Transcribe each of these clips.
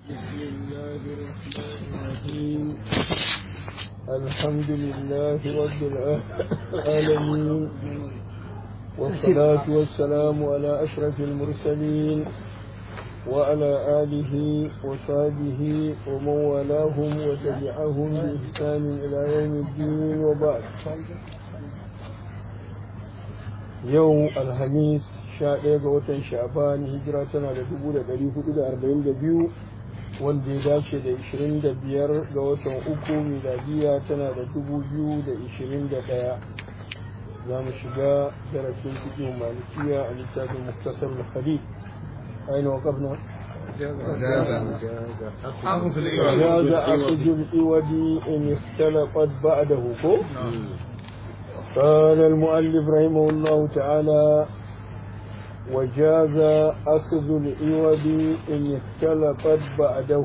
بسم الله الرحمن الرحيم الحمد لله رب العالمين والصلاة والسلام على أشرف المرسلين وعلى آله وصحبه ومن والاهم وتبعهم بإحسان إلى يوم الدين وبعد يوم الخميس sha ɗaya ga watan sha'ban hijira tana da dubu da ɗari hudu da arba'in da biyu wanda ya dace da ishirin da biyar ga watan uku miladiya tana da dubu biyu da ishirin da ɗaya za mu shiga darasin fiƙin malikiya a littafin muktasar bukhari aina waƙafna وجاز أخذ الإود إن اختلفت بعده قال المؤلف رحمه الله تعالى وجاز أخذ العوض إن اختلفت بعده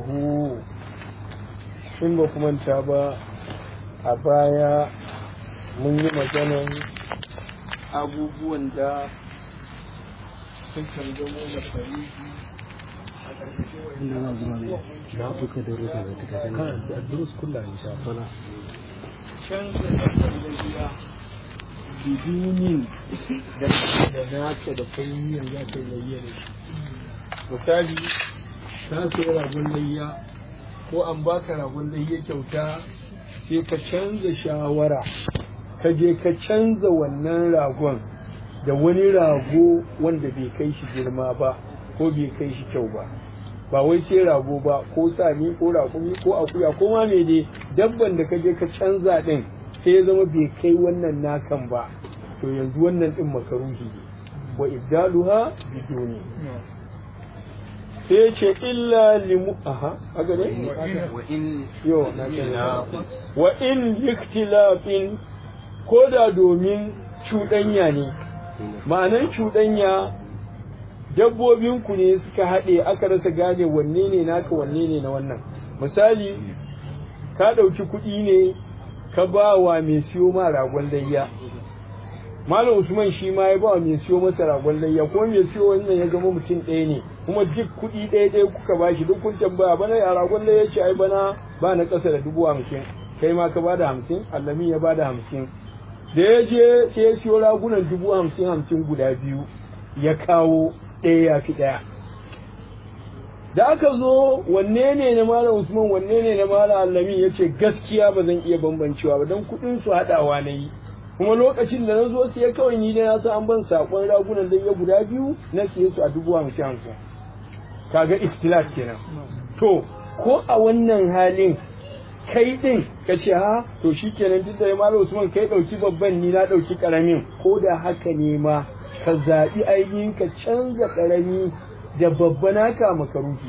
in ba kuma manta ba a baya mun yi maganan abubuwan da sukan zama da fariji a ƙarƙashin na fuka da ruka da ta kafin kan da durus kulla in sha Allah canza da gida bidunin da da naka da kai za ka yi layya da shi misali ka sayi ragon layya ko an baka ragon layya kyauta sai ka canza shawara ka je ka canza wannan ragon da wani rago wanda bai kai shi girma ba ko bai kai shi kyau ba ba wai sai rago ba ko sani ko rakumi ko akuya ko ma me dai dabban da ka je ka canza din sai ya zama bai kai wannan nakan ba to yanzu wannan din makaruhi ne wa ibdaluha biduni sai ya ce illa limu aha haka ne wa in yo na ce wa in liktilafin ko da domin cuɗanya ne ma'anan cuɗanya dabbobinku ne suka haɗe aka rasa gane wanne ne naka wanne ne na wannan misali ka ɗauki kuɗi ne ka ba wa mai siyo ma ragon layya malam usman shi ma ya ba wa mai siyo masa ragon layya ko mai siyo wannan ya zama mutum ɗaya ne kuma duk kuɗi ɗaya ɗaya kuka ba shi duk kun tambaya bana ya ragon layya ce ai bana ba na ƙasa da dubu hamsin kai ma ka bada hamsin allami ya bada hamsin da ya je sai ya siyo ragunan dubu hamsin hamsin guda biyu ya kawo ɗaya ya fi ɗaya da aka zo wanne ne na malam usman wanne ne na malam allami ya ce gaskiya ba zan iya bambancewa ba don kuɗin su haɗawa na yi kuma lokacin da na zo siya kawai ni da na san an ban saƙon ragunan da ya guda biyu na siye su a dubu hamsin hamsin kaga ikhtilaf kenan to ko a wannan halin kai din ka ce ha to shikenan duk da malam usman kai ɗauki babban ni na ɗauki ƙaramin ko da haka ne ma ka zaɓi ainihin ka canza ƙarami da babba naka makaruhi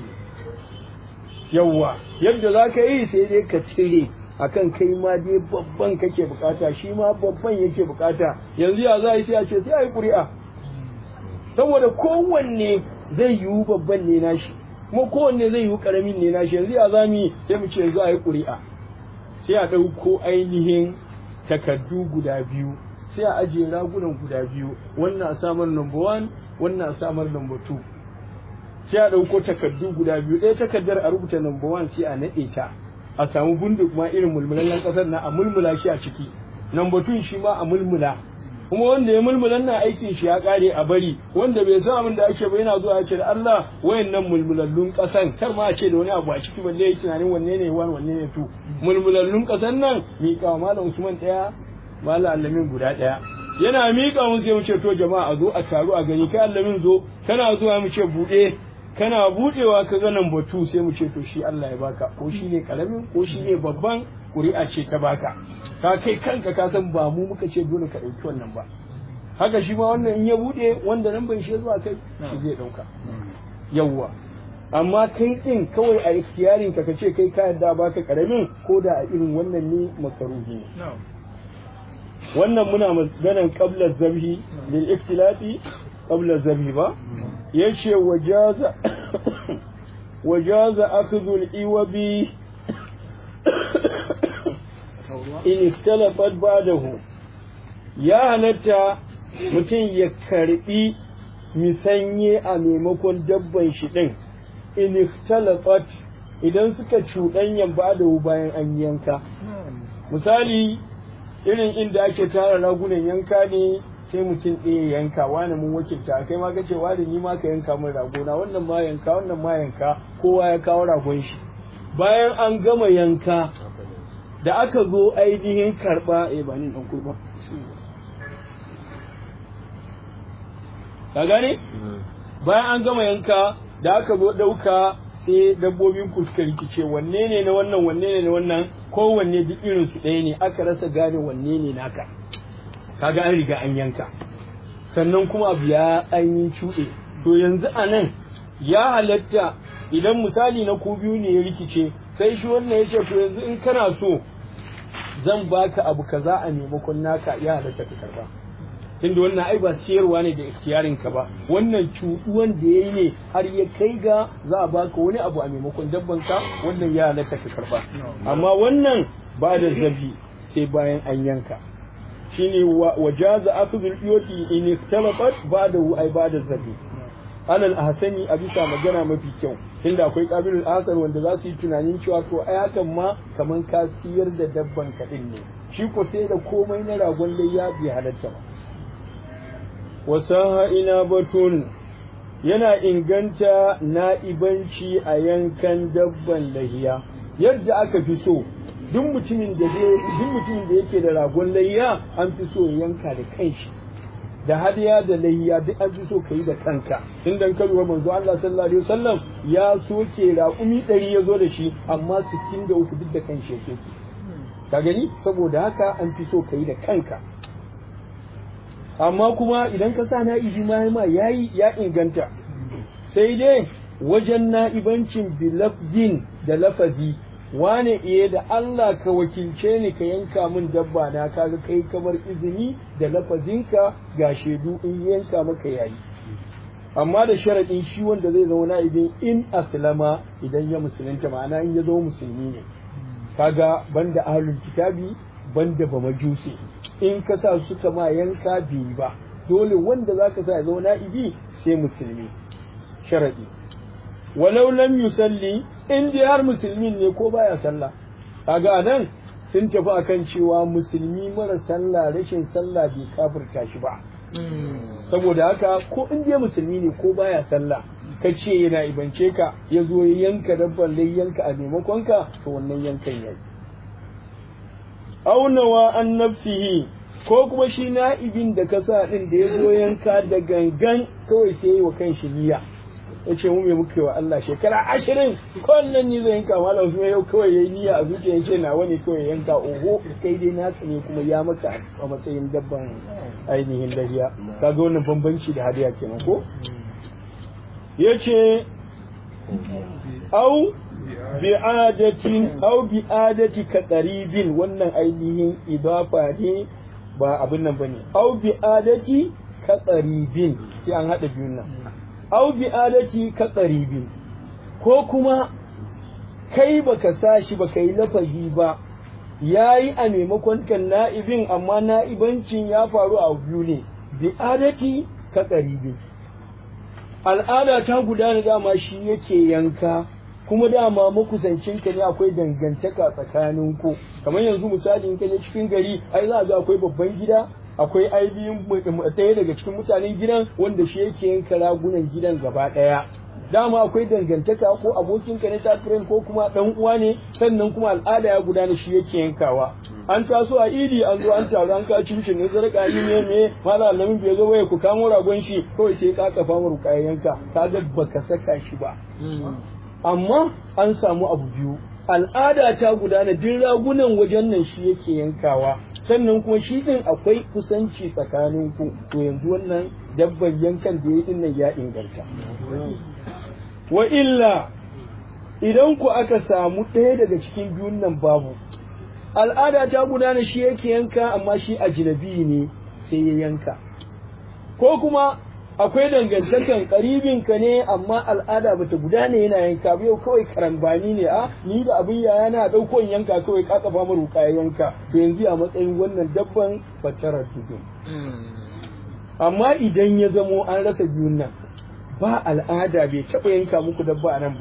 yawwa yadda za ka yi sai dai ka cire akan kai ma dai babban kake bukata shi ma babban yake bukata yanzu ya za a yi sai a ce sai a yi ƙuri'a saboda kowanne zai yiwu babban ne nashi kuma kowanne zai yiwu ƙaramin ne nashi yanzu ya za mu yi sai mu ce yanzu a yi ƙuri'a sai a ɗauko ainihin takardu guda biyu sai a ajiye ragunan guda biyu wannan a samar number one wannan a samar number two sai a ɗauko takardu guda biyu ɗaya takardar a rubuta number one sai a naɗe ta a samu bunduk ma irin mulmulallen ƙasar na a mulmula shi a ciki number two shi ma a mulmula kuma wanda ya mulmulan na aikin shi ya ƙare a bari wanda bai san abin da ake ba yana zuwa ya ce da Allah wayannan mulmulallun ƙasan kar ma a ce da wani abu a ciki balle ya tunanin wanne ne one wanne ne two mulmulallun ƙasan nan miƙa malam Usman ɗaya malam Allamin guda ɗaya yana miƙa mun sai mu ce to jama'a a zo a taru a gani kai Allamin zo kana zuwa mu ce buɗe kana buɗewa ka ga nan batu sai mu ce to shi Allah ya baka ko shi ne karamin ko shi ne babban ƙuri'a ce ta baka ka kai kanka ka san ba mu muka ce dole ka ɗauki wannan ba haka shi ma wannan in ya buɗe wanda nan bai shi zuwa kai shi zai ɗauka yawwa amma kai ɗin kawai a ikhtiyarin ka ce kai ka yarda baka karamin ko da a irin wannan ne makaruhi ne wannan muna maganan qabla zabhi lil ikhtilafi qabla zabhi ba yace wajaza wajaza akhdhu al-iwabi in iktalafat ba'dahu ya halatta mutum ya karbi misanye a maimakon dabban shi din in ikhtalafat idan suka cuɗanyan ba da bayan an yanka misali irin inda ake tara ragunan yanka ne sai mutum ɗaya yanka wani mun wakilta kai ma kace wani ni ma ka yanka min ragona wannan ma yanka wannan ma yanka kowa ya kawo ragon shi bayan an gama yanka da aka zo ainihin karɓa eh ba ni ɗan kurba ka gane bayan an gama yanka da aka zo ɗauka sai dabbobin ku suka rikice wanne ne na wannan wanne ne na wannan kowanne duk irin su ɗaya ne aka rasa gane wanne ne naka kaga an riga an yanka sannan kuma abu ya an yi cuɗe to yanzu a nan ya halatta idan misali na ku biyu ne ya rikice sai shi wannan ya ce to yanzu in kana so zan baka abu kaza a maimakon naka ya halatta ka karba tunda wannan ai ba siyarwa ne da ikhtiyarin ka ba wannan cuɗuwan da yayi ne har ya kai ga za a baka wani abu a maimakon dabban ka wannan ya halatta ka karba amma wannan ba da zabi sai bayan an yanka shine wajaza akhdhul iyoti in iktalafat ba'dahu ay ba'da zabi alal ahsani a bisa magana mafi kyau inda akwai qabilul asar wanda za su yi tunanin cewa to ai hakan ma kaman ka siyar da dabban ka din ne shi ko sai da komai na ragon layya bai halatta ba wasaha ina batun yana inganta na'ibanci a yankan dabban lahiya yadda aka fi so duk mutumin da duk mutumin da yake da ragon layya an fi so ya yanka da kanshi da hadiya da layya duk an fi so ka yi da kanka in dan karuwa manzo Allah sallallahu alaihi wasallam ya soke raƙumi ɗari ya zo da shi amma 63 duk da kanshi ya soke ka gani saboda haka an fi so ka yi da kanka amma kuma idan ka sa na'ibi ma ma yayi ya inganta sai dai wajen na'ibancin bilafzin da lafazi wane iye da Allah ka wakilce ni ka yanka min dabba na kaga kai kamar izini da lafazinka ga shaidu in yanka maka yayi amma da sharaɗin shi wanda zai zama na'ibin in aslama idan ya musulunta ma'ana in ya zama musulmi ne kaga banda ahlul kitabi banda ba majusi in ka sa suka ma yanka biyu ba dole wanda zaka sa ya zama na'ibi sai musulmi sharaɗi walau lam yusalli in dai har musulmin ne ko baya sallah kaga nan sun tafi akan cewa musulmi mara sallah rashin sallah bai kafirta shi ba saboda haka ko in dai musulmi ne ko baya sallah ka ce yana ibance ka ya zo ya yanka dabban lai yanka a maimakon ka to wannan yankan yayi aunawa an nafsihi ko kuma shi na'ibin da ka sa din da ya zo yanka da gangan kawai sai yi wa kan shi niyya ya ce mu me muke wa Allah shekara ashirin kullum ni zai yanka malam su yau kawai yayi niyya a zuciya ce na wani kawai yanka oho kai dai naka ne kuma ya maka a matsayin dabban ainihin lahiya kaga wannan bambanci da hadiya kenan ko yace au bi'adatin au bi'adati ka qaribin wannan ainihin idafa ne ba abin nan bane au bi'adati ka qaribin sai an hada biyun nan au bi adati ka qaribin ko kuma kai baka sa shi baka yi lafazi ba yayi a maimakon kan na'ibin amma na'ibancin ya faru a biyu ne bi adati ka qaribin al'ada ta gudana dama shi yake yanka kuma dama makusancinka ne akwai dangantaka tsakanin ku kamar yanzu misali in ka je cikin gari ai za ga akwai babban gida akwai ainihin ɗaya daga cikin mutanen gidan wanda shi yake yanka ragunan gidan gaba ɗaya dama akwai dangantaka ko abokinka ne tafirin ko kuma ɗan uwa ne sannan kuma al'ada ya gudana shi yake yankawa an taso a idi an zo an taru an ka cincin ne zarka ni ne me mala alamin bai zo waye ku kamo ragon shi kawai sai ka kafa mu yanka kaga baka saka shi ba amma an samu abu biyu al'ada ta gudana duk ragunan wajen nan shi yake yankawa sannan kuma shi din akwai kusanci tsakanin ku to yanzu wannan dabban yankan da ya din nan ya inganta wa illa idan ku aka samu ɗaya daga cikin biyun nan babu al'ada ta gudana shi yake yanka amma shi ajnabi ne sai ya yanka ko kuma akwai dangantakan karibin ka ne amma al'ada bata gudana yana yanka ba yau kawai karambani ne a ni da abin yaya na dauko yanka kawai ka kafa mu ruka yanka to yanzu a matsayin wannan dabban fatarar tudun amma idan ya zamo an rasa biyun nan ba al'ada bai taɓa yanka muku dabba a nan ba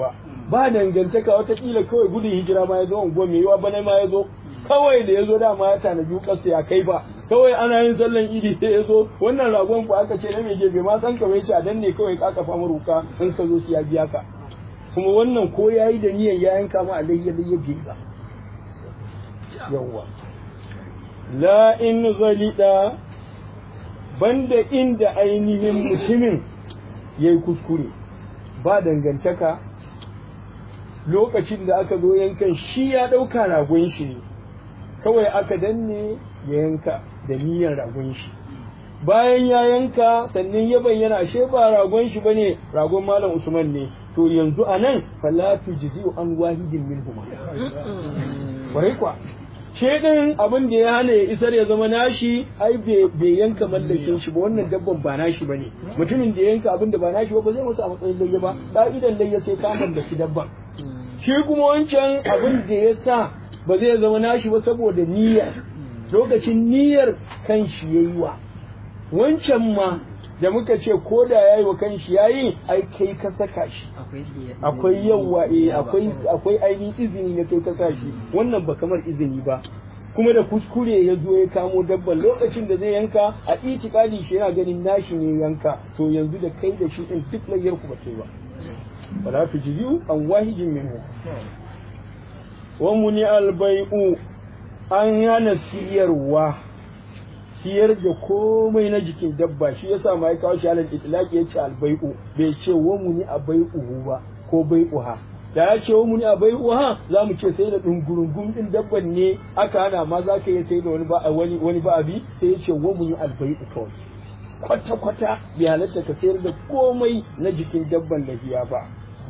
ba dangantaka watakila kawai gudun hijira ma ya zo unguwa mai yiwa bana ma ya zo kawai da ya zo dama ya tanaji ƙasa ya kai ba kawai ana yin sallan idi sai ya zo wannan ragon ku aka ce na mai gefe ma san kawai ce a dan ne kawai ka kafa maruka in ka zo su ya biya ka kuma wannan ko ya yi da niyan ya yanka ma alayya da ya ba yawwa la in zalida banda inda ainihin mutumin ya yi kuskure ba dangantaka lokacin da aka zo yankan shi ya ɗauka ragon shi ne kawai aka danne ya yanka da niyyar ragon shi bayan ya yanka sannan ya bayyana ashe ba ragon shi bane ragon malam usman ne to yanzu a nan falatu jizi'u an wahidin minhuma kwarai kwa shedin abin da ya hana ya isar ya zama nashi ai bai yanka mallakin shi ba wannan dabban ba nashi bane mutumin da ya yanka abin da ba nashi ba ba zai masa a matsayin layya ba ka'idan layya sai ka mallaki dabban shi kuma wancan abin da ya sa ba zai zama nashi ba saboda niyyar lokacin niyyar kan shi yayi wa wancan ma da muka ce ko da yayi wa kan shi yayi ai kai ka saka shi akwai yawa eh akwai akwai ainihin izini na kai ka sa shi wannan ba kamar izini ba kuma da kuskure ya zo ya kamo dabban lokacin da zai yanka a itikadi shi yana ganin nashi ne yanka to yanzu da kai da shi din duk layyar ku ba kai ba wala tujizu an wahidin minhu wa muni albai'u an hana siyarwa siyar da komai na jikin dabba shi yasa ma ya kawo shi alal itlaqi yace albai'u bai ce wa muni abai'uhu ba ko bai'uha da ya ce wa muni abai'uha za mu ce sai da dungurungun din dabban ne aka hana ma za ka yi sai da wani ba wani wani ba abi sai ya ce wa muni albai'u kawai kwata kwata bai halatta ka sayar da komai na jikin dabban lahiya ba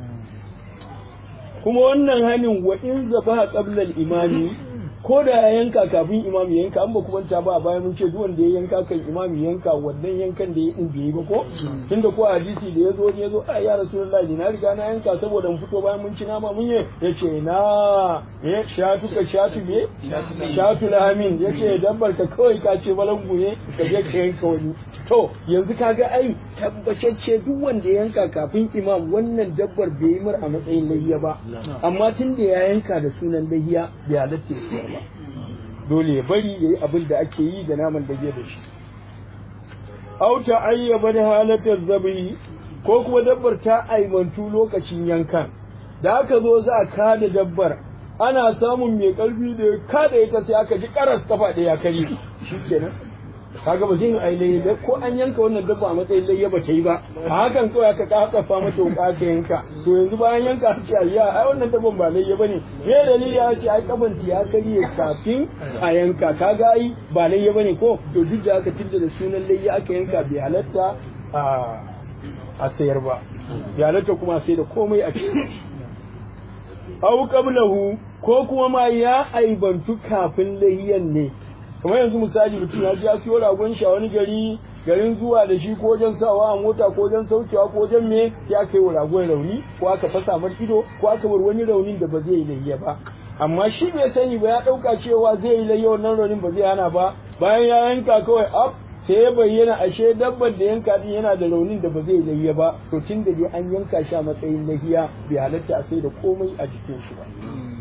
kuma wannan hanin wa in zaba qabla al-imami ko da ya yanka kafin imam ya yanka an ba kuma ta ba bayan mun ce duk wanda ya yanka kan imam ya yanka wannan yankan da ya din bai ba ko tunda ko hadisi da yazo ya zo a ya rasulullahi na riga na yanka saboda mun fito bayan mun ci nama mun yi yace na ya shatu ka shatu me shatu lahamin yace dabbar ka kawai ka ce balangu ne ka je ka yanka wani to yanzu kaga ai tabbacacce duk wanda ya yanka kafin imam wannan dabbar bai yi mar a matsayin layya ba amma tun da ya yanka da sunan layya bai halatta ya ba dole ya bari ya yi abin da ake yi da naman da da shi au ta ayyaba da halatar zabi ko kuma dabbar ta aimantu lokacin yankan da aka zo za a kada dabbar ana samun mai karfi da kada ita sai aka ji karas kafa ɗaya kare shi kenan kaga ba zai yi aile da ko an yanka wannan dabba a matsayin layya ba ta yi ba a hakan kawai aka kafa mata wuka ka yanka to yanzu bayan yanka ta ce ayya ai wannan dabban ba layya bane me dalili ya ce ai kafan ta ya karye kafin a yanka kaga ai ba layya bane ko to duk da aka tilda da sunan layya aka yanka bai halatta a a sayar ba bai halatta kuma sai da komai a ciki au qablahu ko kuma ma ya aibantu kafin layyan ne kamar yanzu misali mutum ya ji ya siyo ragon shi a wani gari garin zuwa da shi ko wajen sawa a mota ko wajen saukewa ko wajen me sai aka yi wa ragon rauni ko aka fasa mar ido ko aka bar wani raunin da ba zai yi layya ba amma shi bai sani ba ya ɗauka cewa zai yi layya wannan raunin ba zai hana ba bayan ya yanka kawai af sai ya bayyana ashe dabbar da yanka din yana da raunin da ba zai layya ba to tun da dai an yanka shi a matsayin lahiya bai halatta a sai da komai a jikin shi ba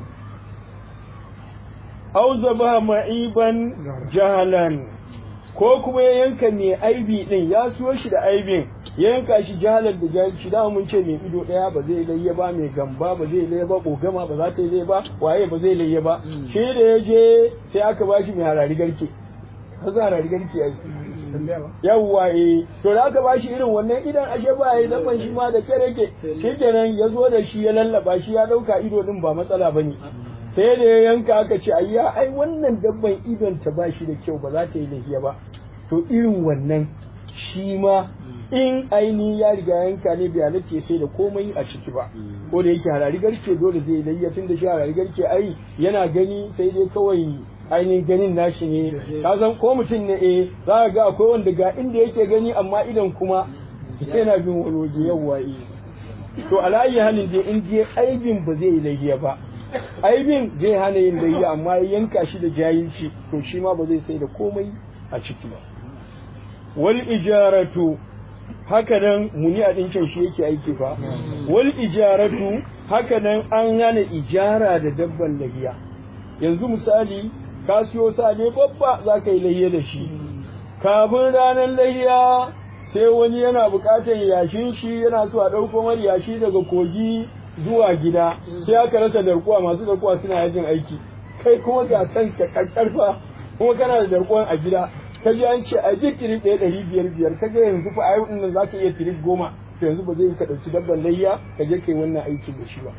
au zaba ma'iban jahalan ko kuma ya yanka mai aibi din ya siyo shi da aibin ya yanka shi jahalan da jahilci da mun ce mai ido daya ba zai layya ba mai gamba ba zai layya ba kogama ba za ta yi layya ba waye ba zai layya ba shi da ya je sai aka bashi mai harari garke ka za harari garke ai yawwa eh to da aka bashi irin wannan idan ashe ba yayi dabban shi ma da kare ke shikenan ya zo da shi ya lallaba shi ya dauka ido din ba matsala bane sai da ya yanka aka ce ayya ai wannan dabban idon ta ba shi da kyau ba za ta yi lafiya ba to irin wannan shi ma in aini ya riga yanka ne bai halatta sai da komai a ciki ba ko da yake harari garke dole zai layya tun da shi harari garke ai yana gani sai dai kawai ainihin ganin nashi ne ka san ko mutum ne eh za ka ga akwai wanda ga inda yake gani amma idan kuma yana bin wani waje yawwa eh to alayi halin dai in je aibin ba zai yi layya ba aibin zai hana yin layya amma ya yanka shi da jahilci to shi ma ba zai sai da komai a ciki ba wal ijaratu haka nan muni a ɗinkin shi yake aiki fa wal ijaratu haka nan an hana ijara da dabban lahiya yanzu misali ka siyo sa ne babba za ka yi lahiya da shi kafin ranar lahiya sai wani yana buƙatar yashin shi yana so a ɗauko mar yashi daga kogi zuwa gida sai aka rasa darkuwa masu darkuwa suna yajin aiki kai kuma ga kanka karfa kuma kana da darkuwan a gida ka ji an ce a je tirip ɗaya ɗari biyar biyar ka ga yanzu fa a yau ɗin nan za ka iya tirip goma to yanzu ba zai ka ɗauki dabban layya ka je kai wannan aikin da shi ba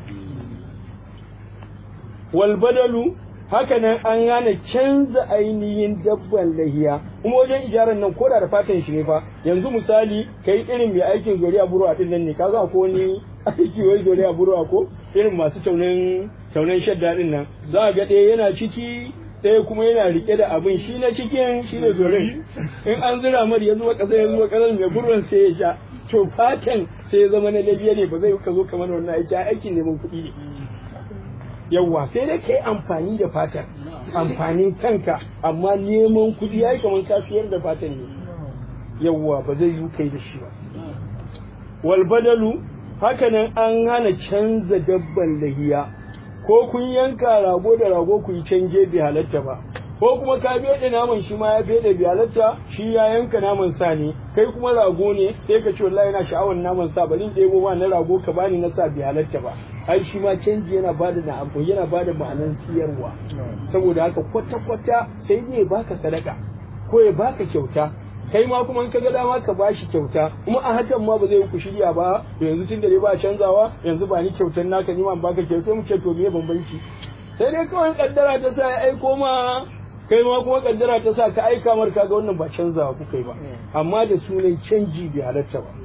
wal badalu haka nan an gane canza ainihin dabban lahiya kuma wajen ijaran nan koda da fatan shi ne fa yanzu misali kai irin mai aikin zuriya buruwa din nan ne ka za ko ni aiki wai zuriya buruwa ko irin masu taunin taunin shadda din nan za ga ɗaya yana ciki ɗaya kuma yana rike da abin shi na cikin shi ne zorin in an zira mar ya zuwa ƙasa ya zuwa ƙasar mai burwan sai ya sha to fatan sai ya zama na labiya ne ba zai ka zo kamar wannan aiki aikin neman kuɗi ne yawwa sai dai ka yi amfani da fatan amfanin kanka amma neman kuɗi ya yi kamar ka siyar da fatan ne yawwa ba zai yi kai da shi ba wal badalu hakanan an hana canza dabban lahiya ko kun yanka rago da rago ku yi canje bi halatta ba ko kuma ka bede naman shi ma ya bede bi halatta shi ya yanka naman sa ne kai kuma rago ne sai ka ce wallahi yana sha'awar naman sa bari in ɗebo ma na rago ka bani na sa bi halatta ba ai shi ma canji yana bada na abu yana bada ma'anan siyarwa saboda haka kwata kwata sai ne baka sadaka ko ya baka kyauta kai ma kuma in ka ga dama ka bashi kyauta kuma a hakan ma ba zai ku shirya ba yanzu tun da dai ba canzawa yanzu ba ni kyautar naka ni ma baka kyauta sai mu ce to me bambanci sai dai kawai kaddara ta sa ya aiko ma kai ma kuma kaddara ta sa ka aika mar kaga wannan ba canzawa kuka yi ba amma da sunan canji bai halatta ba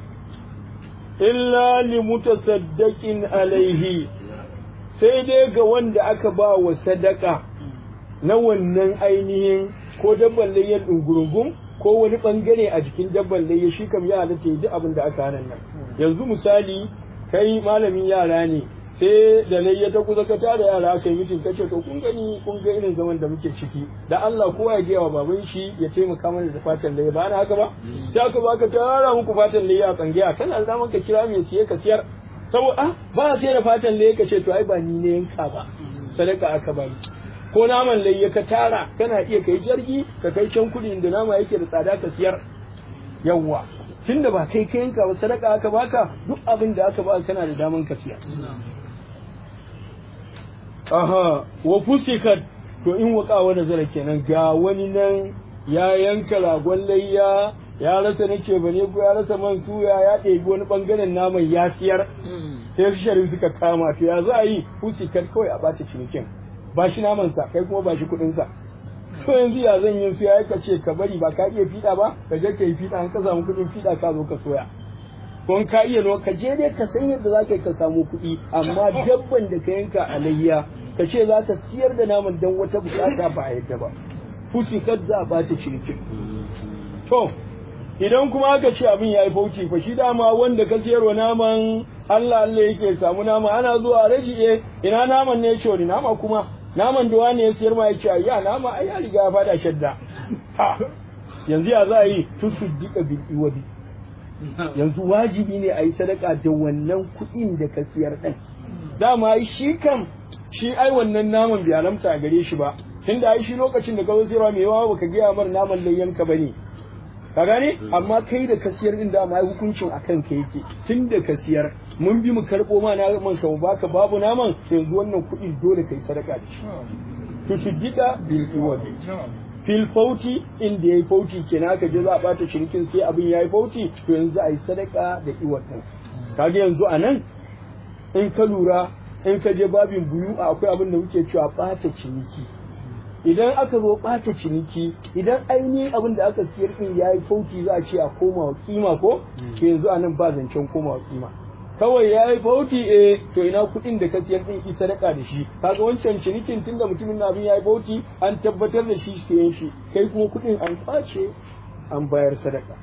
illa li mutasaddaqin alaihi sai dai ga wanda aka ba wa sadaka na wannan ainihin ko dabban layyar ɗungurungun ko wani ɓangare a jikin dabban layya shi kam ya halatta yi duk abin da aka hana nan yanzu misali kai malamin yara ne sai da layya ta kusa ka tara yara aka yi mitin kace to kun gani kun ga irin zaman da muke ciki da Allah kowa ya gaya wa baban shi ya taimaka mana da fatan layya ba na haka ba sai aka baka tara muku fatan layya a tsangiya kana da zaman ka kira mai siye ka siyar saboda ba sai da fatan layya ka ce to ai ba ni ne yanka ba sadaka aka bani ko naman layya ka tara kana iya kai jirgi ka kai can kudi da nama yake da tsada ka siyar yawwa tunda ba kai ka yanka ba sadaka aka baka duk abin da aka baka kana da daman ka siya aha wa fusikat to in waka wa nazara kenan ga wani nan ya yanka ragon layya ya rasa nake bane ko ya rasa man suya ya ɗebi wani bangaren naman ya siyar sai su sharif suka kama to ya za a yi fusikat kawai a bata cinikin ba shi namansa kai kuma ba shi kuɗinsa to yanzu ya zan yi su ya ka ce ka bari ba ka iya fiɗa ba ka je ka yi fiɗa an ka samu kuɗin fiɗa ka zo ka soya ko ka iya no ka je dai ka san yadda za ka yi ka samu kuɗi amma dabban da ka yanka a layya ka ce za ka siyar da naman don wata bukata ba a yadda ba fusi kad za a bata cinikin to idan kuma aka ce abin ya yi fauci fa shi dama wanda ka siyarwa naman Allah Allah yake samu nama ana zuwa rajiye ina naman ne ya ce wani nama kuma naman da wani ya siyar ma ya ce ya nama ai ya riga ya fada shadda yanzu ya za a yi tusu dika bil iwadi yanzu wajibi ne a yi sadaka da wannan kuɗin da ka siyar ɗin dama shi kam shi ai wannan naman bai halamta a gare shi ba tunda ai shi lokacin da ka zo siyarwa mai yawa baka gaya mar naman layyanka bane ka gane amma kai da ka siyar din da ma hukuncin akan ka yake tun da ka siyar mun bi mu karɓo ma naman ka mu baka babu naman yanzu wannan kuɗi dole kai sadaka da shi to shiddika bil iwadi fil fauti inda yayi fauti kenan aka je za a bata shirkin sai abin yayi fauti to yanzu a yi sadaka da iwatan kaga yanzu a nan in ka lura in ka je babin buyu akwai abin da muke cewa bata ciniki idan aka zo ɓata ciniki idan ainihin abin da aka siyar din ya yi fauti za a ce a koma wa kima ko to yanzu a nan ba zancen koma wa kima kawai ya yi fauti eh to ina kuɗin da ka siyar din ki sadaka da shi kaga wancan cinikin tun da mutumin na abin ya yi fauti an tabbatar da shi siyan shi kai kuma kuɗin an kwace an bayar sadaka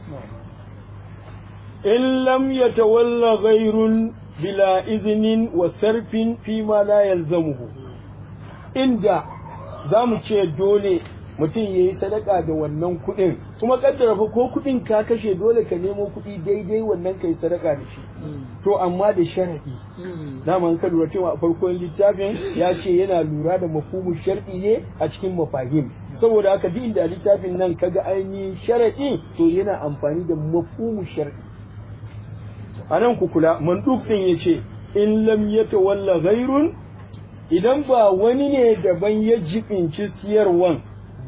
in lam yatawalla ghairun bila izinin wa sarfin fi ma la yalzamuhu inda za mu ce dole mutum ya yi sadaka da wannan kuɗin kuma kaddara fa ko kuɗin ka kashe dole ka nemo kuɗi daidai wannan ka yi sadaka da shi to amma da sharaɗi daman ka lura cewa a farkon littafin ya ce yana lura da mafhumu shar'i ne a cikin mafahim saboda haka duk inda littafin nan kaga ainihin sharaɗi to yana amfani da mafhumu shar'i a nan ku kula manduk ɗin ya ce in lam yatawalla ghairun idan ba wani ne daban ya jibinci siyarwan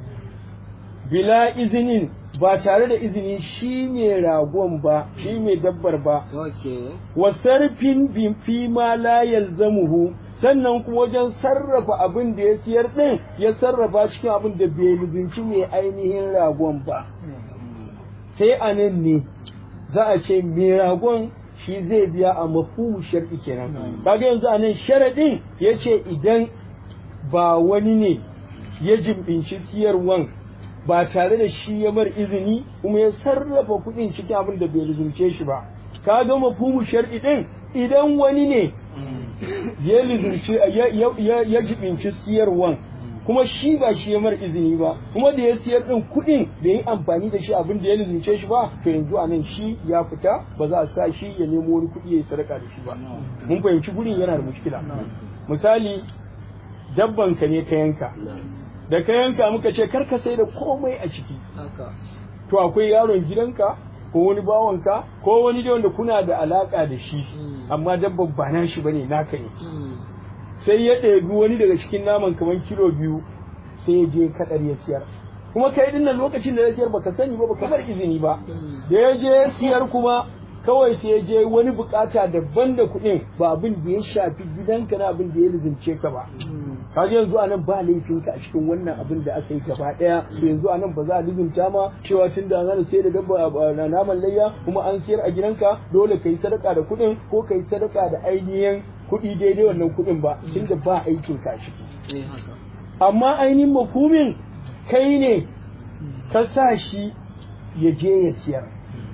bila izinin ba tare da izini shi mai ragon ba shi mai dabbar ba wa sarfin bin fi ma la yalzamuhu sannan kuma wajen sarrafa abin da ya siyar din ya sarrafa cikin abin da bai lizinci mai ainihin ragon ba sai a nan ne za a ce mai ragon shi zai biya a mafhumu shar'i kenan kaga yanzu a nan sharadin yace idan ba wani ne ya jimbinci siyarwan ba tare da shi ya mar izini kuma ya sarrafa kuɗin cikin abin da bai lizumce shi ba kaga mafhumu shar'i din idan wani ne ya lizumce ya jibinci siyarwan kuma shi ba shi ya mar izini ba kuma da ya siyar din kuɗin da yi amfani da shi abin da ya lizince shi ba to yanzu a nan shi ya fita ba za a sa shi ya nemo wani kuɗi ya yi sadaka da shi ba mun fahimci gurin yana da mushkila misali dabban ka ne ka yanka da ka yanka muka ce kar ka sai da komai a ciki to akwai yaron gidanka ko wani bawanka ko wani da wanda kuna da alaka da shi amma dabban ba na shi bane naka ne sai ya ɗebi wani daga cikin naman kamar kilo biyu sai ya je kaɗar ya siyar kuma kai din nan lokacin da ya siyar baka sani ba baka bar izini ba da ya je ya siyar kuma kawai sai ya je wani bukata daban da kuɗin ba abin da ya shafi gidanka na abin da ya lizince ka ba kaga yanzu anan ba laifinka a cikin wannan abin da aka yi gaba daya to yanzu anan ba za a lizinta ma cewa tun da an sai da dabba na naman layya kuma an siyar a gidanka dole ka yi sadaka da kuɗin ko ka yi sadaka da ainihin kuɗi daidai wannan kuɗin ba tunda ba aikin ka ciki amma ainihin mafumin kai ne ka sa shi ya je ya siyar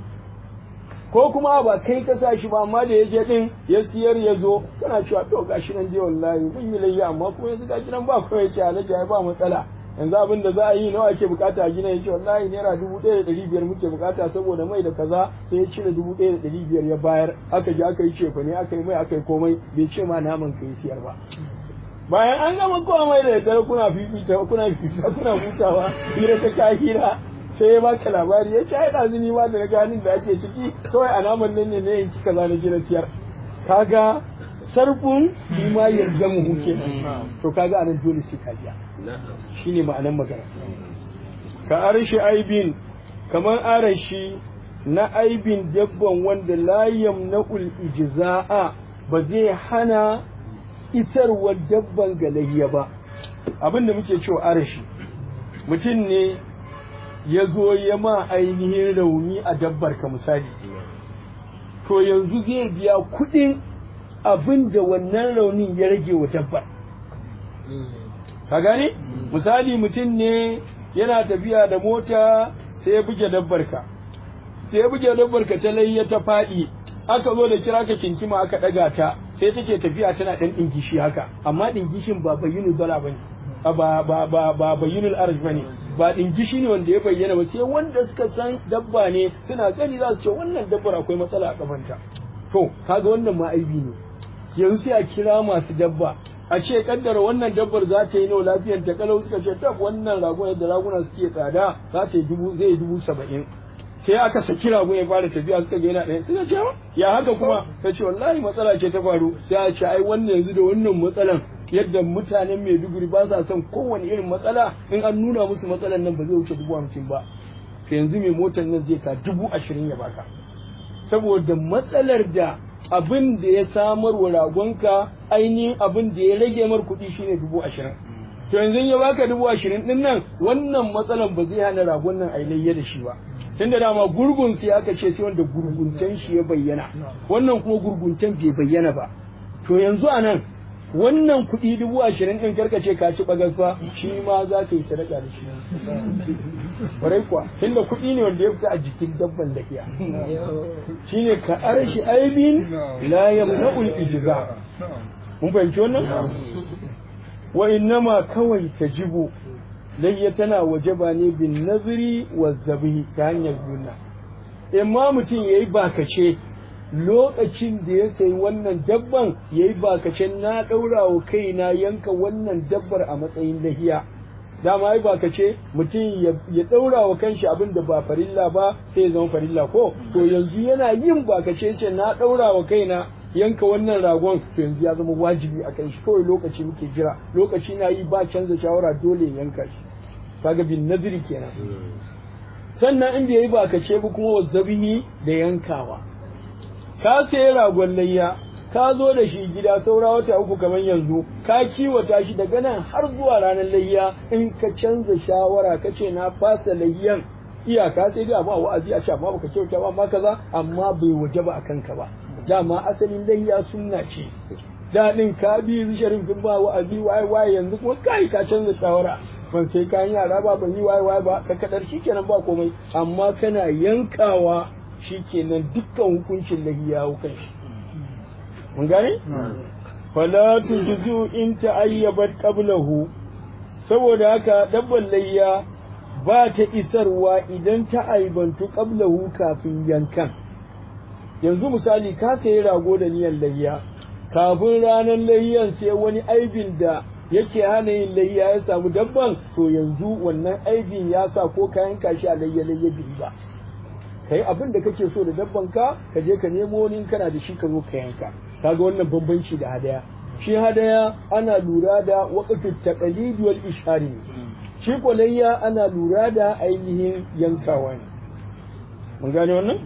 ko kuma ba kai ka sa shi ba amma da ya je din ya siyar ya zo kana cewa to gashi nan dai wallahi mun yi layya amma kuma yanzu gashi nan ba kuma yace alaji ai ba matsala yanzu abin da za a yi nawa ake bukata a gina yace wallahi naira dubu ɗaya da ɗari biyar muke bukata saboda mai da kaza sai ya cire dubu ɗaya da ɗari biyar ya bayar aka je aka yi cefa ne aka yi mai aka yi komai bai ce ma naman ka yi siyar ba bayan an gama komai da daddare kuna fifita kuna fifita kuna hutawa hira ta ka hira sai ya baka labari ya ce ai ɗazu ni ma da na ganin da ake ciki kawai a naman nan ne ne in ci kaza na gina siyar kaga sarfin bi ma yarda mu huke to kaga anan dole sai ka biya shine ma'anan magana ka arshi aibin kamar arashi na aibin dabban wanda la yamna'ul ijza'a ba zai hana isarwar dabban galayya ba abin da muke cewa arashi mutum ne ya zo ya ma ainihin rauni a dabbar ka misali to yanzu zai biya kuɗin abin da wannan raunin ya rage wa dabbar ka gane misali mutum ne yana tafiya da mota sai ya buge dabbar ka sai ya buge dabbar ka ta layya ta faɗi aka zo da kira ka kinkima aka ɗaga ta sai take tafiya tana ɗan ɗingishi haka amma ɗingishin ba bayyinu dala ba ne ba ba ba ba bayyinul arj bane ba ɗingishi ne wanda ya bayyana ba sai wanda suka san dabba ne suna gani za su ce wannan dabbar akwai matsala a kafanta to kaga wannan ma aibi ne yanzu sai a kira masu dabba a ce kaddara wannan dabbar za ta yi nawa lafiyar ta kalau suka ce tab wannan ragon yadda raguna suke tsada za ta yi dubu zai dubu saba'in sai aka saki rago ya fara tafiya suka ga yana ɗaya suka ce ya haka kuma ta ce wallahi matsala ce ta faru sai a ce ai wannan yanzu da wannan matsalan yadda mutanen Maiduguri ba sa son kowane irin matsala in an nuna musu matsalan nan ba zai wuce dubu hamsin ba to yanzu mai motar nan zai ka dubu ashirin ya baka saboda matsalar da abin da ya samar wa ragonka ainihin abin da ya rage mar kuɗi shine dubu ashirin to yanzu ya baka dubu ashirin din nan wannan matsalan ba zai hana ragon nan a layya da shi ba tun da dama gurgun sai aka ce sai wanda gurguntan shi ya bayyana wannan kuma gurguntan bai bayyana ba to yanzu a nan wannan kuɗi dubu ashirin ɗin karkace ka ci bagas fa shi ma za ka yi sadaka da shi kwarai kuwa tunda kuɗi ne wanda ya fita a jikin dabban lafiya shine ka arshi aibin la yamna'ul ijza mun fahimci wannan wa innama kawai tajibu layya tana wajaba ne bin nazari wa zabihi ta hanyar juna imma mutum yayi bakace lokacin da ya sayi wannan dabban yayi bakacen na daura wa kaina yanka wannan dabbar a matsayin lahiya dama ai bakace mutum ya daura wa kanshi abin da ba farilla ba sai ya zama farilla ko to yanzu yana yin bakace ce na daura wa kaina yanka wannan ragon to yanzu ya zama wajibi a kan shi kawai lokaci muke jira lokaci na yi ba canza shawara dole yanka shi kaga bin naziri kenan sannan in bai yi bakace ba kuma wazzabihi da yankawa ka sayi ragon layya ka zo da shi gida saura wata uku kamar yanzu ka kiwata shi daga nan har zuwa ranar layya in ka canza shawara ka ce na fasa layyan iyaka sai dai amma wa'azi a ce amma baka kyauta ba amma kaza amma bai waje ba akan ka ba dama asalin layya sunna ce daɗin ka bi sharif sun ba wa'azi waye waye yanzu kuma kai ka canza shawara ban sai kayan yara ba ban yi waye waye ba ka kadar shikenan ba komai amma kana yankawa shikenan dukkan hukuncin layya hukan shi mun gane fala tujzu in ta'ayyabat qablahu saboda haka dabban layya ba ta isarwa idan ta aibantu qablahu kafin yankan yanzu misali ka sayi rago da niyan layya kafin ranar layyan sai wani aibin da yake hana yin layya ya samu dabban to yanzu wannan aibin ya sa ko kayan kashi a layya layya biyu ba kai abin da kake so da dabban ka ka je ka nemo wani kana da shi ka zo ka yanka kaga wannan bambanci da hadaya shi hadaya ana lura da waqtu taqlid wal ishari shi kolayya ana lura da ainihin yankawa ne mun gane wannan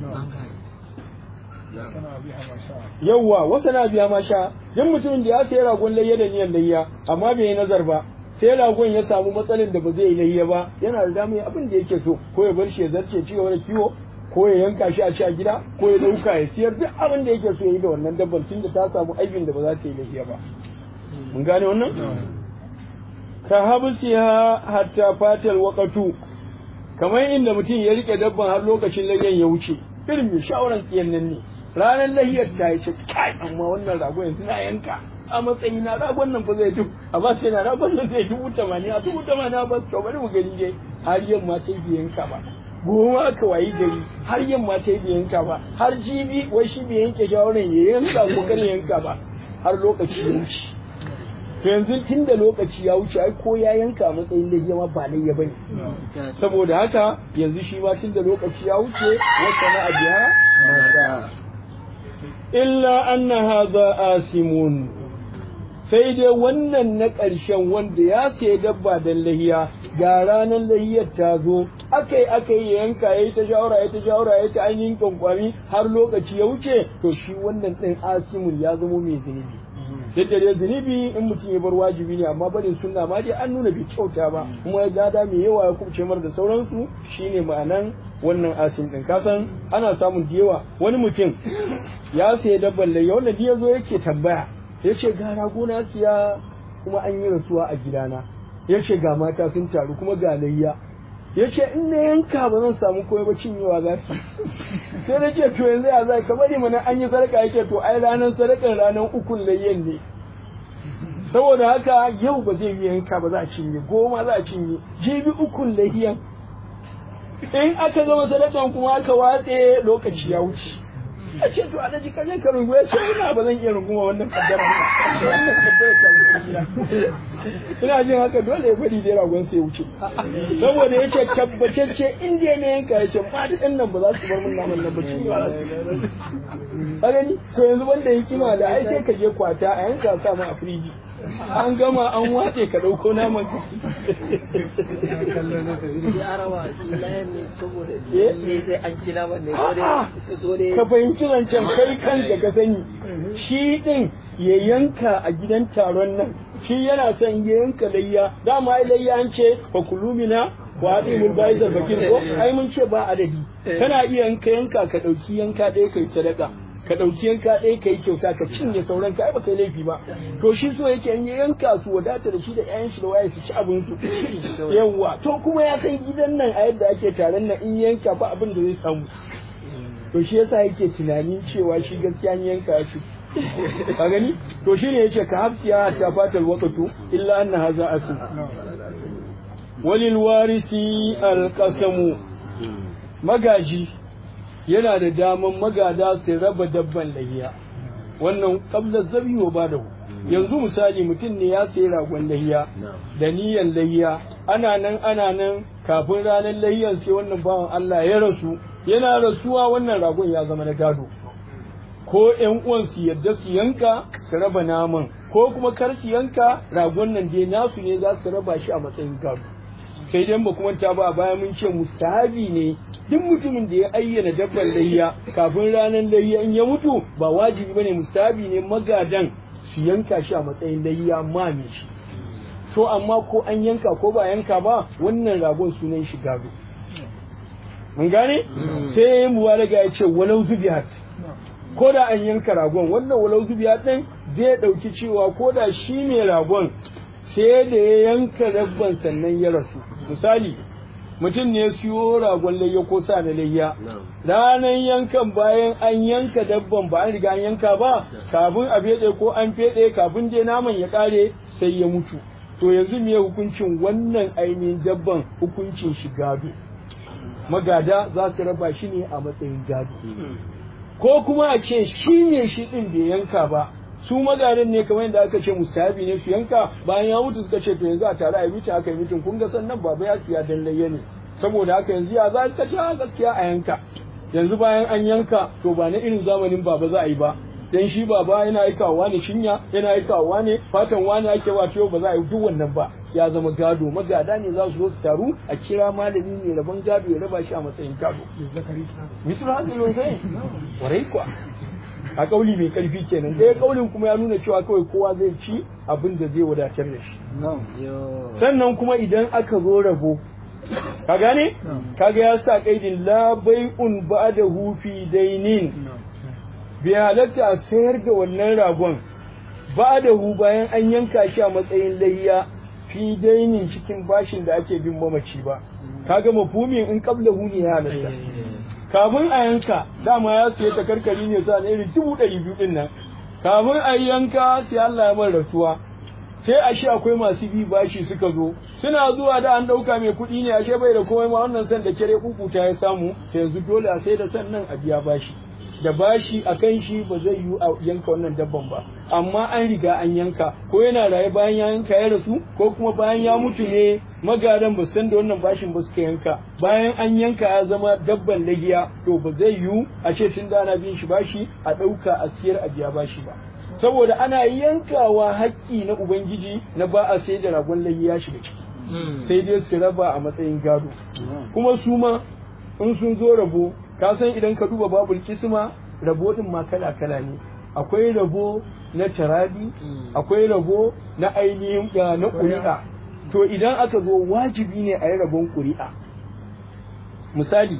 yawwa wasu na biya ma sha duk mutumin da ya sayi ragon layya da niyan layya amma bai yi nazar ba sai ragon ya samu matsalin da ba zai yi layya ba yana da damar abin da yake so ko ya bar shi ya zarce ci gaba da kiwo ko ya yanka shi a ci a gida ko ya dauka ya siyar duk abin da yake so ya yi da wannan dabban tunda ta samu aibin da ba za ta yi lafiya ba mun gane wannan ka habsiha hatta fatal waqatu kamar inda mutum ya rike dabban har lokacin layyan ya wuce irin mai shawaran tsiyan nan ne ranar lahiyar ta yi ce kai amma wannan rago yanzu na yanka a matsayi na ragon nan fa zai duk a ba sai na ragon nan zai dubu tamanin a dubu tamanin a ba su bari mu gani dai har yamma ta yi yanka ba goma aka wayi gari har yamma ta yi bai yanka ba har jibi wai shi bai yanke shawaran ya yanka ko kar yanka ba har lokaci ya wuce to yanzu tun da lokaci ya wuce ai ko ya yanka a matsayin layya ma ba layya bane saboda haka yanzu shi ma tun da lokaci ya wuce wata na abiya illa anna hadha asimun sai dai wannan na ƙarshen wanda ya sayi dabba don lahiya ga ranar lahiyar ta zo aka yi aka yi yanka ya yi ta shawara ya ta shawara ya ta ainihin kwankwami har lokaci ya wuce to shi wannan ɗin asimun ya zamo mai zunubi duk da dai zunubi in mutum ya bar wajibi ne amma barin sunna ma dai an nuna bai kyauta ba kuma ya gada mai yawa ya kubce mar da sauransu shine ma'anan wannan asim ɗin kasan ana samun da yawa wani mutum ya sayi dabban layya wanda ya zo yake tambaya ya ce ga ragona siya kuma an yi rasuwa a gidana ya ce ga mata sun taru kuma ga layya ya ce in na yanka ba zan samu komai ba cinyewa za su sai na ce to yanzu ya za ka bari mana an yi sadaka ya ce to ai ranar sadakar ranar ukun layyan ne saboda haka yau ba zai yi yanka ba za a cinye goma za a cinye jibi ukun layyan in aka zama sadakan kuma aka watse lokaci ya wuce a ce to alhaji ka je ka rungu ya ce ina ba zan iya runguma wannan kaddara ba wannan kaddara ta ina jin haka dole ya bari dai ragon sai ya wuce saboda ya ce tabbatacce in dai na yanka ya ce matan nan ba za su bar mun naman nan ba ci ba ka gani to yanzu wanda hikima da ai sai ka je kwata a yanka sa ma a firiji an gama an watse ka ɗauko naman ka ka fahimci zancen kai kanka ka sani shi ɗin ya yanka a gidan taron nan shi yana son ya yanka layya dama ai layya an ce fa kulumina wa adimul baizar bakir ko ai mun ce ba adadi kana iya yanka yanka ka ɗauki yanka ɗaya kai sadaka ka ɗauki yanka ɗaya ka yi kyauta ka cinye sauran ka ai baka yi laifi ba to shi so yake in yanka su wadata da shi da ƴaƴan shi da waye su ci abin su yawwa to kuma ya san gidan nan a yadda ake taron nan in yanka ba abin da zai samu to shi yasa yake tunanin cewa shi gaskiya yanka shi ka gani to shine yace ka hafsiya ta fatal waqtu illa anna hadha asu walil warisi alqasamu magaji yana da daman magada su raba dabban lahiya wannan qabla zabi wa badahu yanzu misali mutum ne ya sayi ragon lahiya da niyan lahiya ana nan ana nan kafin ranar lahiyan sai wannan bawan Allah ya rasu yana rasuwa wannan ragon ya zama na gado ko ƴan uwan su yadda su yanka su raba naman ko kuma kar su yanka ragon nan dai nasu ne za su raba shi a matsayin gado sai dai ba kuma ta ba a baya mun ce mustahabi ne duk mutumin da ya ayyana dabban layya kafin ranar layya in ya mutu ba wajibi bane mustahabi ne magadan su yanka shi a matsayin layya ma me shi to amma ko an yanka ko ba yanka ba wannan ragon sunan shi gado mun gane sai muwalaga ya ce walau zubiyat ko da an yanka ragon wannan walau zubiyat din zai dauki cewa ko da shi ne ragon sai da ya yanka dabban sannan ya rasu misali mutum ne siyo ragon layya ko sa na layya ranar yankan bayan an yanka dabban ba an riga an yanka ba kafin a fede ko an fede kafin dai naman ya kare sai ya mutu to yanzu me hukuncin wannan ainihin dabban hukuncin shi gado magada za su raba shi ne a matsayin gado ko kuma a ce shi ne shi din bai yanka ba su magadan ne kamar yadda aka ce mustahabi ne su yanka bayan ya mutu suka ce to yanzu a tare a yi aka yi mutum kun ga sannan baba ya siya dan layya ne saboda haka yanzu ya za ka ce gaskiya a yanka yanzu bayan an yanka to ba na irin zamanin baba za a yi ba dan shi baba yana aikawa ne shinya yana aikawa ne fatan wani ake wa ba za a yi duk wannan ba ya zama gado magada ne za su zo su taru a kira malami ne rabon gado ya raba shi a matsayin gado misal hadin sai warai kuwa a kauli mai karfi kenan ɗaya kaulin kuma ya nuna cewa kawai kowa zai ci abin da zai wadatar da shi sannan kuma idan aka zo rabo ka gane kaga ya sa kaidin la bai'un ba'dahu fi dainin bai halatta a sayar da wannan ragon ba'dahu bayan an yanka shi a matsayin layya fi dainin cikin bashin da ake bin mamaci ba kaga mafhumin in qablahu ne ya halatta kafin a yanka dama ya siya ta karkari ne sa irin dubu ɗari biyu ɗin nan kafin a yanka sai Allah ya mara rasuwa sai a shi akwai masu bi bashi suka zo suna zuwa da an ɗauka mai kuɗi ne ashe bai da komai ma wannan san da kere kukuta ya samu yanzu dole a sai da san nan a biya bashi da bashi a kan shi ba zai yiwu a yanka wannan dabban ba amma an riga an yanka ko yana raye bayan ya yanka ya rasu ko kuma bayan ya mutu ne magadan ba san da wannan bashin ba suka yanka bayan an yanka ya zama dabban lagiya to ba zai yiwu a ce tun da ana bin shi bashi a ɗauka a siyar a biya bashi ba saboda ana yankawa haƙƙi na ubangiji na ba a sai da ragon lagiya shiga ciki sai dai su raba a matsayin gado kuma su ma in sun zo rabo ka san idan ka duba babul kisma rabo din ma kala kala ne akwai rabo na taradi akwai rabo na ainihin na ƙuri'a to idan aka zo wajibi ne a yi rabon ƙuri'a misali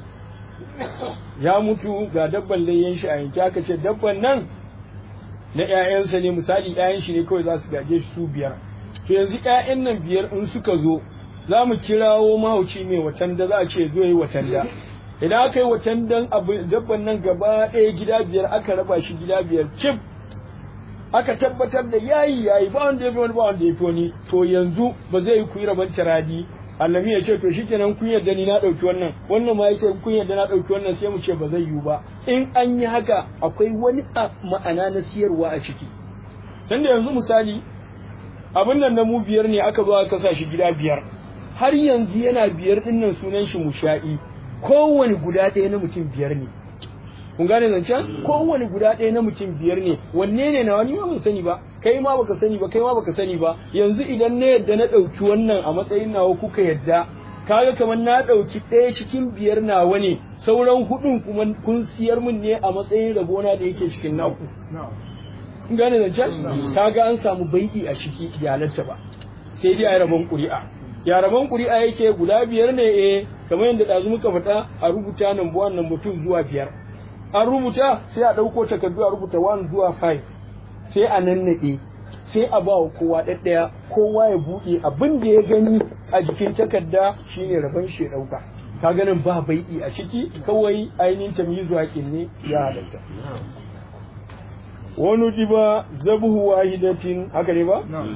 ya mutu ga dabban layyan shi a yanki aka ce dabban nan na 'ya'yansa ne misali 'ya'yan shi ne kawai za su gaje shi su biyar to yanzu 'ya'yan nan biyar in suka zo za mu kirawo mahauci mai watan da za a ce zo yi watan da idan aka yi watan dan dabban nan gaba ɗaya gida biyar aka raba shi gida biyar cif aka tabbatar da yayi yayi ba wanda ya fi wani ba wanda ya fi wani to yanzu ba zai yi kuyi rabon taradi allami ya ce to shikenan kun yarda ni na ɗauki wannan wannan ma ya ce kun yarda na ɗauki wannan sai mu ce ba zai yiwu ba in an yi haka akwai wani ma'ana na siyarwa a ciki tunda yanzu misali abin nan na mu biyar ne aka zo aka kasa shi gida biyar har yanzu yana biyar dinnan sunan shi musha'i kowane guda ɗaya na mutum biyar ne kun gane zancen kowane guda ɗaya na mutum biyar ne wanne ne na wani ban sani ba kai ma baka sani ba kai ma baka sani ba yanzu idan na yadda na ɗauki wannan a matsayin nawa kuka yadda kaga kamar na ɗauki ɗaya cikin biyar nawa ne sauran hudun kuma kun siyar min ne a matsayin rabona da yake cikin naku kun gane zancen kaga an samu bai'i a ciki iyalarta ba sai dai a rabon ƙuri'a ya rabon ƙuri'a yake guda biyar ne eh kamar yadda ɗazu muka faɗa a rubuta nan buwan nan mutum zuwa biyar an rubuta sai a ɗauko takardu a rubuta 1 zuwa 5 sai a nannaɗe sai a ba wa kowa ɗaɗɗaya kowa ya buɗe abin da ya gani a jikin takarda shine rabon shi ya ɗauka ka ganin ba bai'i a ciki kawai ainihin tamyizu haƙin ne ya halatta wani diba zabuhu wahidatin haka ne ba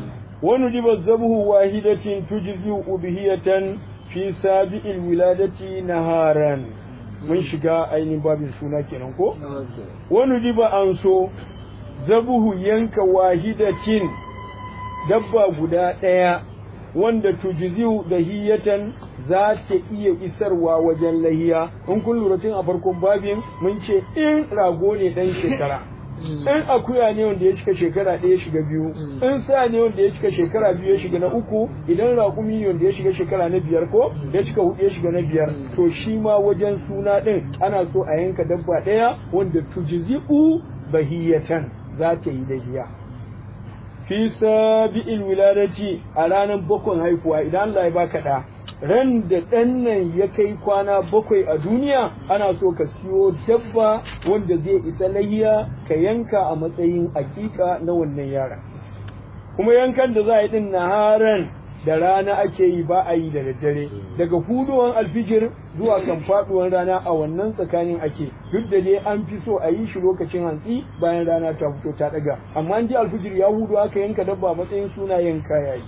wani diba zabuhu wahidatin tujzi ubhiyatan fi sabi'il wiladati naharan mun shiga ainihin babin suna kenan ko wani diba an so zabuhu yanka wahidatin dabba guda ɗaya wanda tujiziu da hiyatan za ta iya isarwa wajen lahiya in kun lura tun a farkon babin mun ce in rago ne dan shekara in akuya ne wanda ya cika shekara ɗaya shiga biyu in sa ne wanda ya cika shekara biyu ya shiga na uku idan raƙumi ne wanda ya shiga shekara na biyar ko ya cika hudu ya shiga na biyar to shi ma wajen suna ɗin ana so a yanka dabba ɗaya wanda tujizi'u bahiyatan za ta yi lahiya fi sabi'il wiladati a ranar bakwai haifuwa idan Allah ya baka da ran da ɗan nan ya kai kwana bakwai a duniya ana so ka siyo dabba wanda zai isa lahiya ka yanka a matsayin hakika na wannan yaran kuma yankan da za a yi din naharan da rana ake yi ba a yi da daddare daga huduwan alfijir zuwa kan faduwan rana a wannan tsakanin ake duk da dai an fi so a yi shi lokacin hantsi bayan rana ta fito ta daga amma an ji alfijir ya hudu aka yanka dabba matsayin sunayen kaya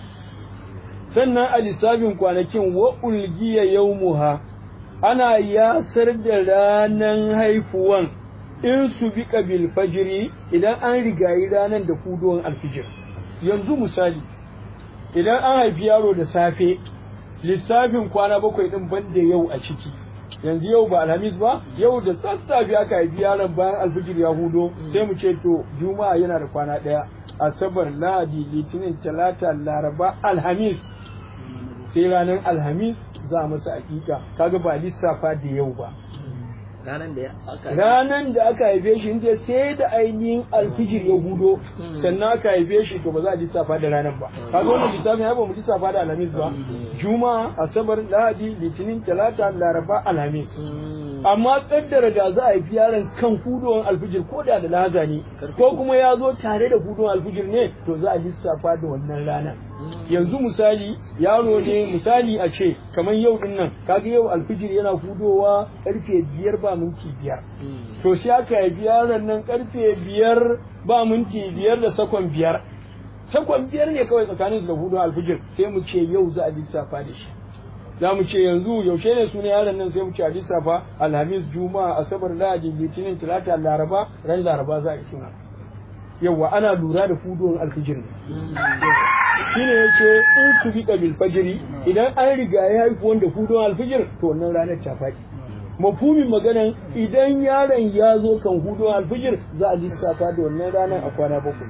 sannan a lissafin kwanakin wa ulgiya yawmuha ana yasar da ranan haifuwan in su bi bil fajiri idan an rigayi ranan da huduwan alfijir yanzu misali idan an haifi yaro da safe lissafin kwana bakwai din banda yau a ciki yanzu yau ba alhamis ba yau da sassafe aka haifi yaron bayan alfijir ya hudo sai mu ce to juma'a yana da kwana ɗaya asabar lahadi litinin talata laraba alhamis sai ranar alhamis za a masa hakika kaga ba lissafa da yau ba ranan da aka ranan da aka haife shi inda sai da ainihin alfijir ya hudo sannan aka haife shi to ba za a lissafa da ranar ba kaga wannan lissafin ya ba mu lissafa da alhamis ba juma'a asabar lahadi litinin talata laraba alhamis amma kaddara da za a haifi yaron kan hudowar alfijir ko da da lahaza ne ko kuma ya zo tare da hudowar alfijir ne to za a lissafa da wannan ranar yanzu misali yaro ne misali a ce kamar yau din nan kaga yau alfijir yana hudowa karfe biyar ba minti biyar to sai aka haifi yaron nan karfe biyar ba minti biyar da sakon biyar sakon biyar ne kawai tsakanin su da hudu alfijir sai mu ce yau za a lissafa da shi za mu ce yanzu yaushe ne suna yaron nan sai mu ce a lissafa alhamis juma'a asabar lahadi litinin talata laraba ran laraba za a yi suna yawa ana lura da fudowar alfijir ne shine yace in su bi bil fajri idan an riga ya haifu wanda fudowar alfijir to wannan ranar ta faɗi mafhumin maganan idan yaron ya zo kan hudowar alfijir za a lissafa da wannan ranar a kwana bakwai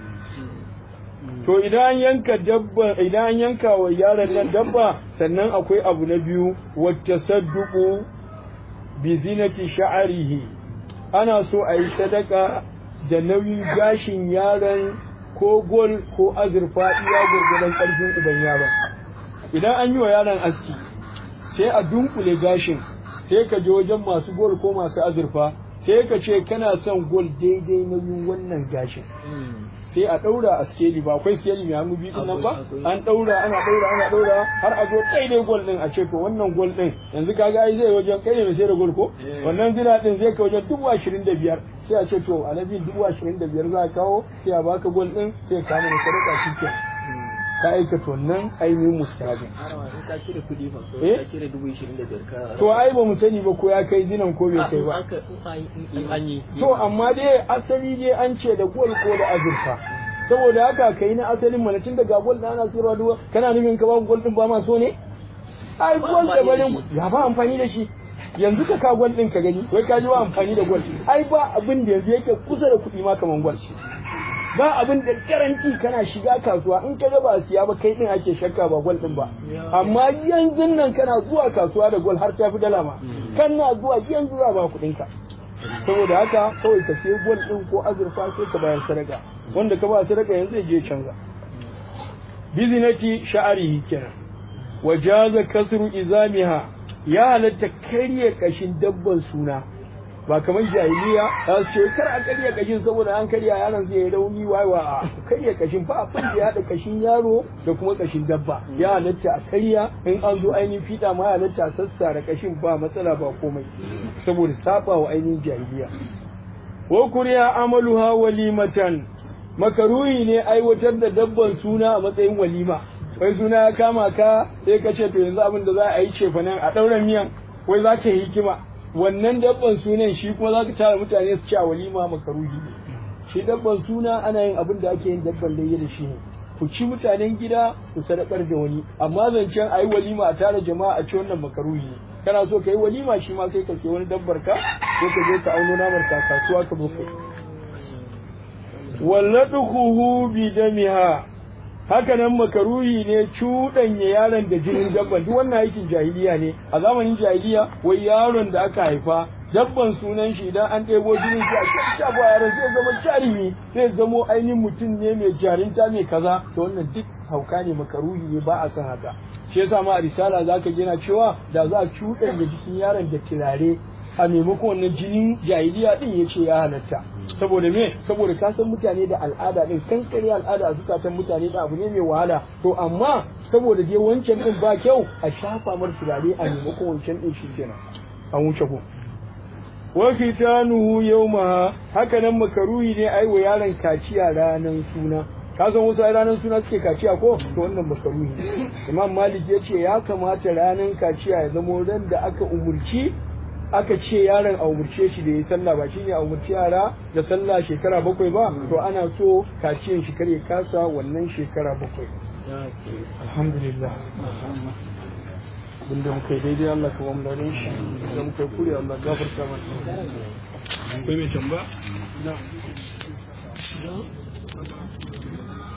to idan an yanka dabba idan an yanka wa yaron nan dabba sannan akwai abu na biyu wacce sadduku bi zinati sha'arihi ana so a yi sadaka da nauyin gashin yaron ko gol ko azurfa iya gurgudan karfin uban yaron idan an yi wa yaron aski sai a dunkule gashin sai ka je wajen masu gol ko masu azurfa sai ka ce kana son gol daidai nauyin wannan gashin sai a ɗaura a skeli ba akwai skeli mai hannu biyu nan ba an ɗaura ana ɗaura ana ɗaura har a zo daidai gol ɗin a ce to wannan gol ɗin yanzu kaga ai zai wajen kai ne mai sai da gol ko wannan zina ɗin zai kai wajen dubu ashirin da biyar sai a ce to alaji dubu ashirin da biyar za a kawo sai a baka gol ɗin sai ka mana sadaka shi ke ka aikata wannan ainihin mustahabin in ka cire kuɗi fa ko Eh? ka cire dubu ishirin da biyar ka to ai ba mu sani ba ko ya kai zinan ko bai kai ba aka in an yi To amma dai asali dai an ce da gol ko da azurfa. Saboda haka kai na asalin mana tun daga gol da ana sayarwa duwa kana nufin ka ba gol din ba ma so ne? Ai gol da barin ya ba amfani da shi. Yanzu ka ka gol din ka gani wai ka ji ba amfani da gol. Ai ba abin da yanzu yake kusa da kuɗi ma kaman gol. Ba abin da garanti kana shiga kasuwa in ka ga ba siya ba kai din ake shakka ba gol din ba. Amma yanzu nan kana zuwa kasuwa da gol har ta fi dala ma. Kana zuwa yanzu za ba kuɗin ka. saboda haka kawai ka sai gol din ko azurfa sai ka bayar sadaka wanda ka ba sadaka yanzu ya je canza bizinati sha'arihi kenan wa jaza kasru izamiha ya halatta karye kashin dabban suna ba kamar jahiliya ta su ce kar a karya kashin saboda an karya yaron zai yi rauni wawa a karya kashin ba abin da ya haɗa kashin yaro da kuma kashin dabba ya halatta a karya in an zo ainihin fiɗa ma ya halatta a sassara kashin ba matsala ba komai saboda saba wa ainihin jahiliya wa kuriya amaluha walimatan makaruhi ne aiwatar da dabban suna a matsayin walima wai suna ya kama ka sai ka ce to yanzu abin da za a yi ce nan a ɗauran miyan wai za ka yi hikima wannan dabban sunan shi kuma za ka tara mutane su ci a walima makaruhi ne shi dabban suna ana yin abin da ake yin dabban layya da shi ne ku ci mutanen gida ku sadakar da wani amma zancen a yi walima a tara jama'a a ci wannan makaruhi ne kana so ka yi walima shi ma sai ka sai wani dabbar ka ko ka je ka auno namar ka kasuwa ka zo kai walladuhu bi damiha haka nan makaruhi ne cuɗanya yaron da jinin dabban duk wannan aikin jahiliya ne a zamanin jahiliya wai yaron da aka haifa dabban sunan shi idan an ɗebo jinin shi a cikin yaron zai zama jarumi zai zamo ainihin mutum ne mai jarinta mai kaza to wannan duk hauka ne makaruhi ne ba a san haka shi yasa ma a risala zaka gina cewa da za a cuɗanya jikin yaron da turare a maimakon wannan jinin jahiliya din ya ce ya halatta saboda me saboda ka san mutane da al'ada din kankare al'ada a zukatan mutane da abu ne mai wahala to amma saboda dai wancan din ba kyau a shafa mar turare a maimakon wancan din shi kenan an wuce ko wa fitanuhu yawma haka nan makaruhi ne ai wa yaron kaciya ranan suna ka san wasu ranar suna suke kaciya ko to wannan makaruhi ne imam malik ya ce ya kamata ranan kaciya ya zama ran da aka umurci aka ce yaron a umurce shi da ya sallah ba shine a umurci yara da sallah shekara bakwai ba to ana so kaciyan shi kare kasa wannan shekara bakwai alhamdulillah abinda muka yi daidai Allah ka ba mu da shi da muka yi kure Allah gafarta mana akwai mai tamba na